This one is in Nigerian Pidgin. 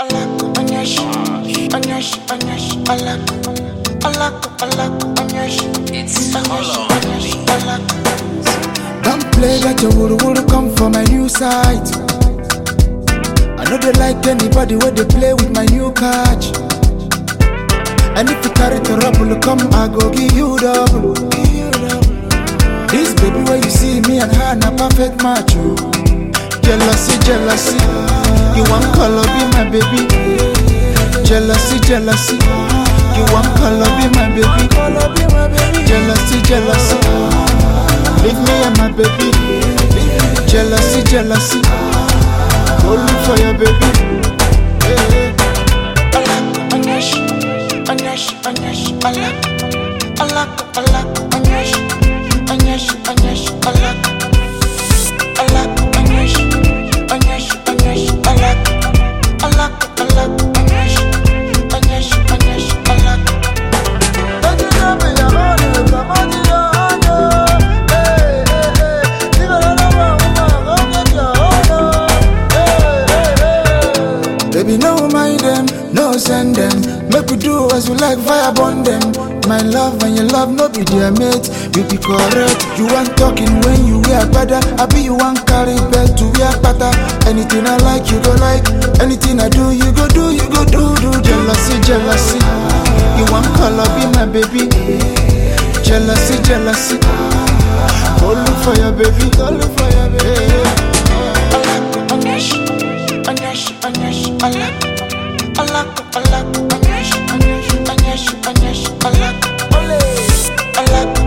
Alak, anyash, anyash, anyash, alak, alak, alak, anyash, It's anyash, Hollow. anyash, alak. Don't play that your wuru wuru come for my new site. I know they like anybody where they play with my new catch. And if you carry the rubble, come, I go give you double. This baby where you see me and her, na perfect match. Oh. Jealousy, jealousy. You want color, be my baby. Jealousy, jealousy. You want color, be my baby. Jealousy, jealousy. Leave me and my baby. Jealousy, jealousy. Go look for your baby. Hey, Alak, anyash, anyash, anyash, alak, alak, alak, anyash, anyash, anyash, alak, alak, anyash, anyash, anyash, alak, alak, alak, anyash, anyash, anyash, alak. Baby, no mind them, no send them. Make we do as we like, fire burn them. My love and your love, no be their mate. You be correct. You want talking when you wear better. I be you want carry bed to wear better. Anything I like, you go like. Anything I do, you go do, you go do, do. Jealousy, jealousy. You want color, be my baby. Jealousy, jealousy. Go look for your baby, go look for your baby. Alak, anyash, anyash, anyash, alak, alak, alak, anyash, anyash, anyash, anyash, alak, alak,